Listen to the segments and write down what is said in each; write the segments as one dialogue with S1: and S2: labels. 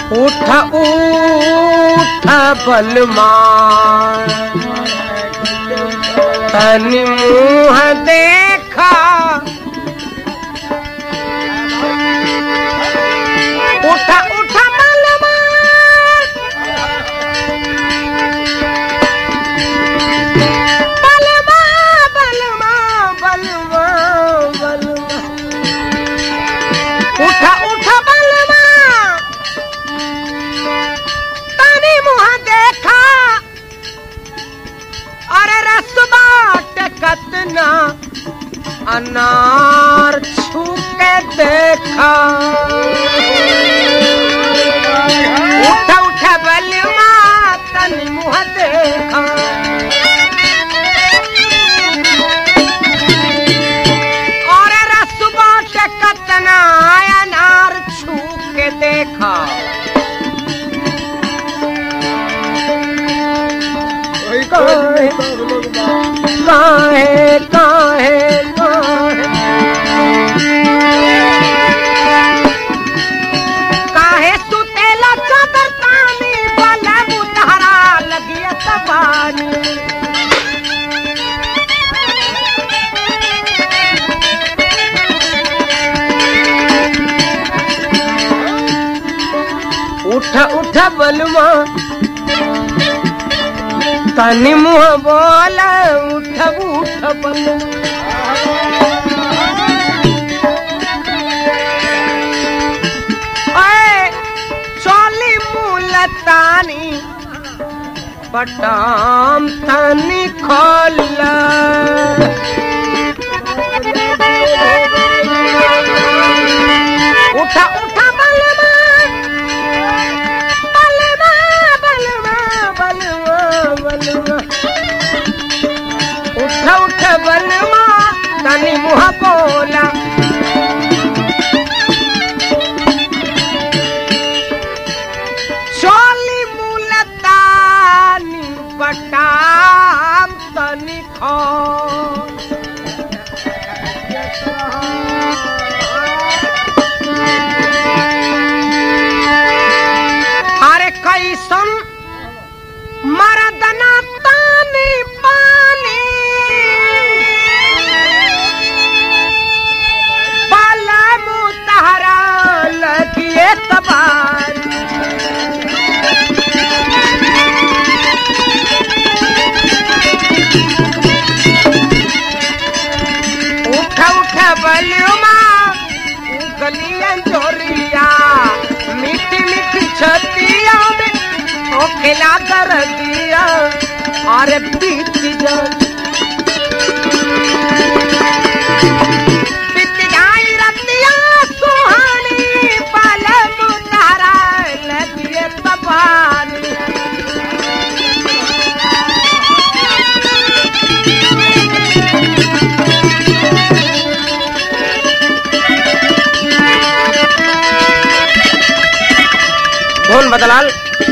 S1: उठ उठ बलमा तनि मुँह देखा उठ उठ बलमा बलमा बलमा बलमा बलमा उठ उठ बलमा तनी मुँह देखा अरे रसबा कतना अनार छू के देखा उठ उठ बलमा तनी मुँह देखा और रसबा कतना अनार छू के देखा
S2: वही
S1: काहे काहे काहे काहे काहे सुतेला चादर तानी बला बुतहरा लगिया तबानी उठ उठ बलमा तनि मुँह बोल उठ उठ बलमा ओए, चली मुलतानी बटाम तनी खोल उठा उठा बलमा बलमा बलमा बलमा बलमा उठ उठ बलमा तनी मुँह बोला चोली मुलतानी बटाम तनी खो अरे कैसन मरदना तानी पानी बाला मुतहरा लगिए तबार उठ उठ बलुमा गलियन चोरिया मीठी मीठी छतिया में ओ खिला कर दिया और बीत जा बीत जाई रतिया सुहानी पलम तारा लगिए तबानी धुन बदलाल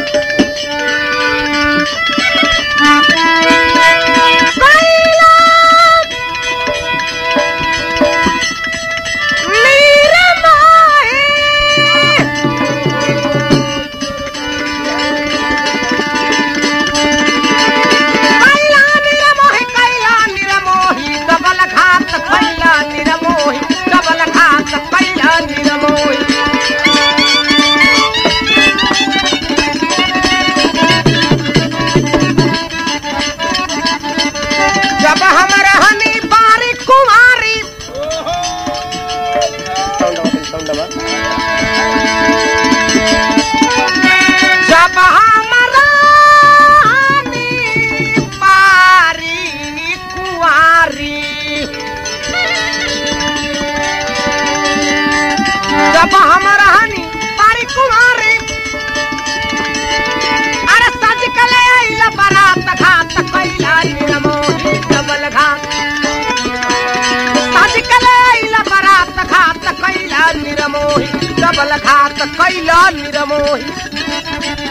S1: निरमोही जब हम रहनी बारी कुमारी जब हम रहनी बारी कुंवारी जब हम रहनी बारी कुंवारी अरे सज कले आइला बारात घात कैला निरमोही डबल घात सज कले आइला बारात घात कैला निरमोही डबल घात कैला निरमोही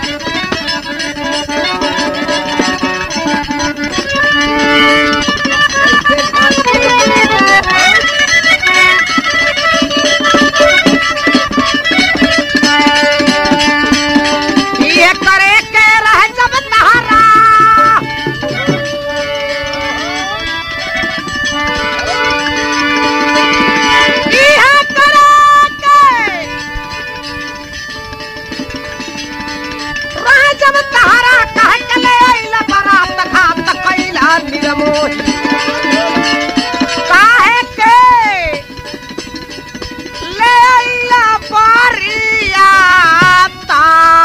S1: जब तहरा कह के ले आइला बारात खात कैला निरमोही काहे के ले आइला बारियाता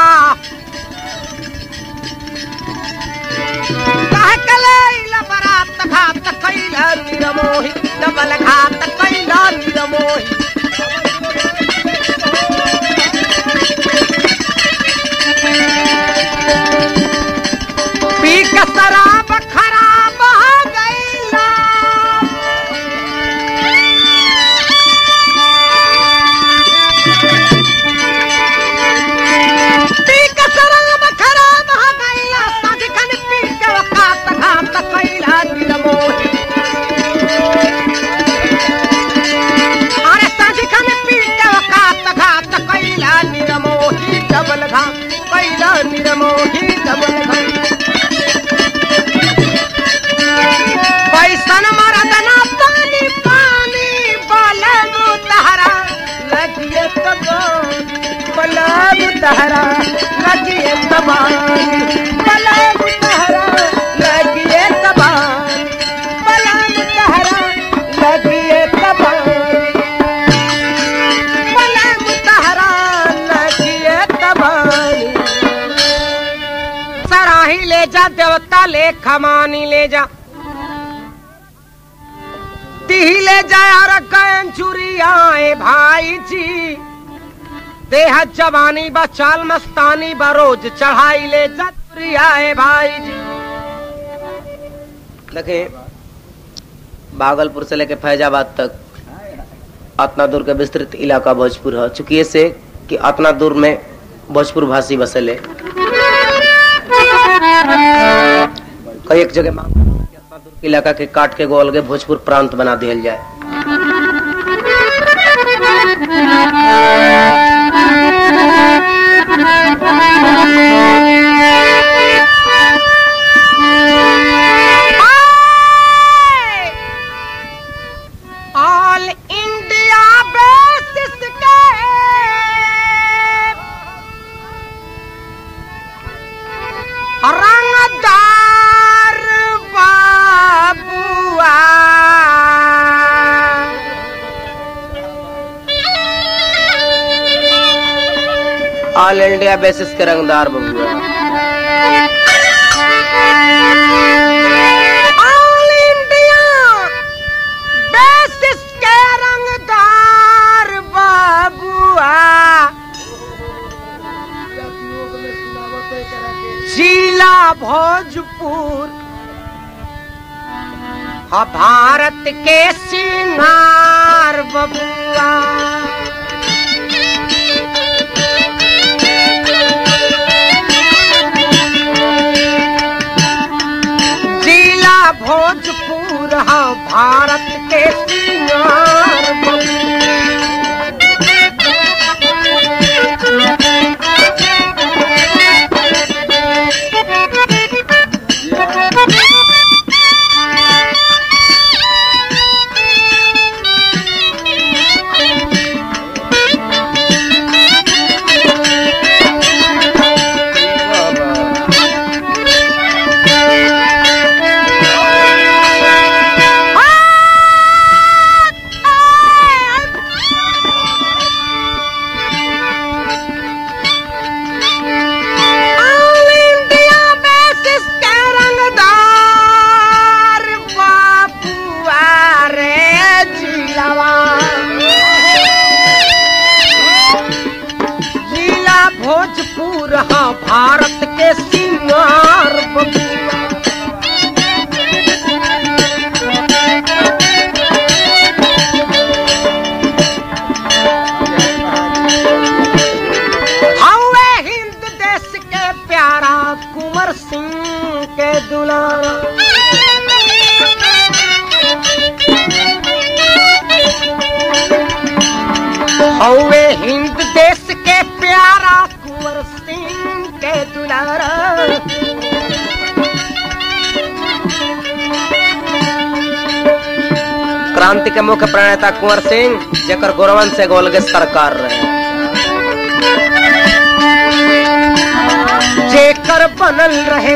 S1: काहे के ले आइला बारात खात कैला निरमोही डबल खात कैला निरमोही पी के शराब खराब हो गईला पी के शराब खराब हो गईला साझ खन पी के वकात घात कैला निरमोही अरे साझ खन पी के वकात घात कैला निरमोही डबल घात कैला निरमोही डबल घात पैसन मरदना पानी पानी बलब तहरा लगिए तबानी बलब तहरा लगिए तबानी बलब तहरा लगिए तबानी बलब तहरा लगिए तबानी बलब तहरा लगिए तबानी सराही ले जा देवता ले खमानी ले जा तिही ले जाया रकन चुरियाए भाई जी देह जवानी बा चाल मस्तानी बा रोज चढ़ाई ले जा चुरियाए भाई जी
S2: देखे भागलपुर से लेके फैजाबाद तक अतना दूर के विस्तृत इलाका भोजपुर है चूंकि से कि अतना दूर में भोजपुर भाषी बसेले कई एक जगह मांग कि अतना दूर के इलाका के काट के गोल के भोजपुर प्रांत बना दिया जाए
S1: ऑल इंडिया बेसिस के रंगदार बाबुआ
S2: ऑल इंडिया बेसिस के रंगदार बबुआ
S1: ऑल इंडिया बेसिस के रंगदार बाबुआ जिला भोजपुर हा भारत के सिंगार बबुआ जिला भोजपुर हा भारत के सिंगार ऑल इंडिया बेसिस के रंगदार बाबुआ रे जिलावा जिला भोजपुर हा भारत के सिंगार बबुआ हवे हिंद देश के प्यारा कुंवर सिंह के दुलारा हवे हिंद देश के प्यारा कुंवर सिंह के दुलारा
S2: क्रांति के मुख्य प्रणेता कुंवर सिंह जेकर गौरवन से गोल के सरकार रहे
S1: जेकर जेकर बनल रहे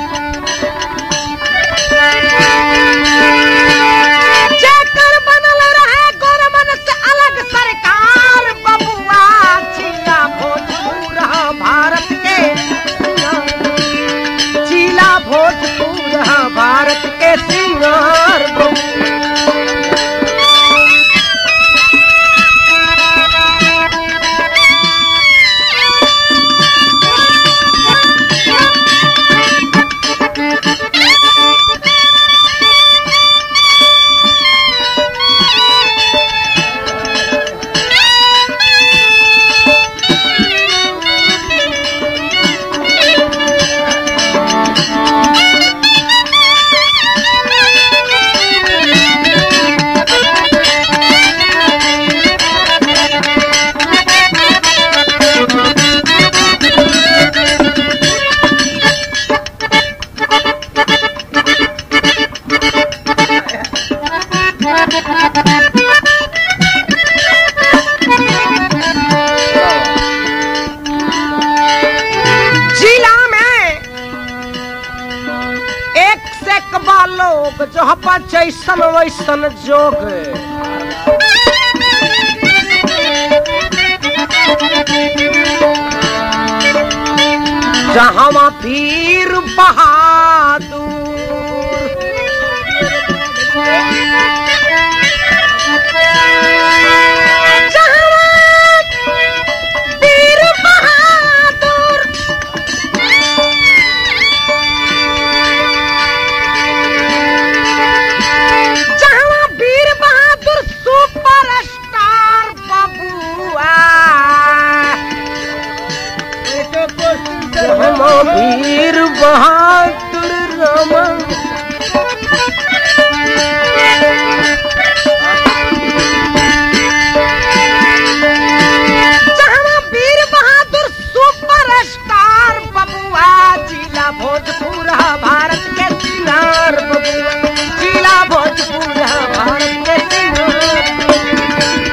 S1: जेकर बनल रहे गोरमन से अलग सरकार बबुआ जिला भोजपुर हाँ भारत के जिला भोजपुर हाँ भारत के सिंगार बबुआ जिला में एक से कबा लोग जो हपा जैसन वैसन जोग जहाँ वीर बहादुर जहाँ वीर बहादुर जहाँ वीर बहादुर सुपर स्टार बबुआ जहाँ वीर बहादुर रमन जहाँ वीर बहादुर सुपर स्टार बबुआ जिला भोजपुर हा भारत के सिंगार बबुआ जिला भोजपुर हा भारत के सिंगार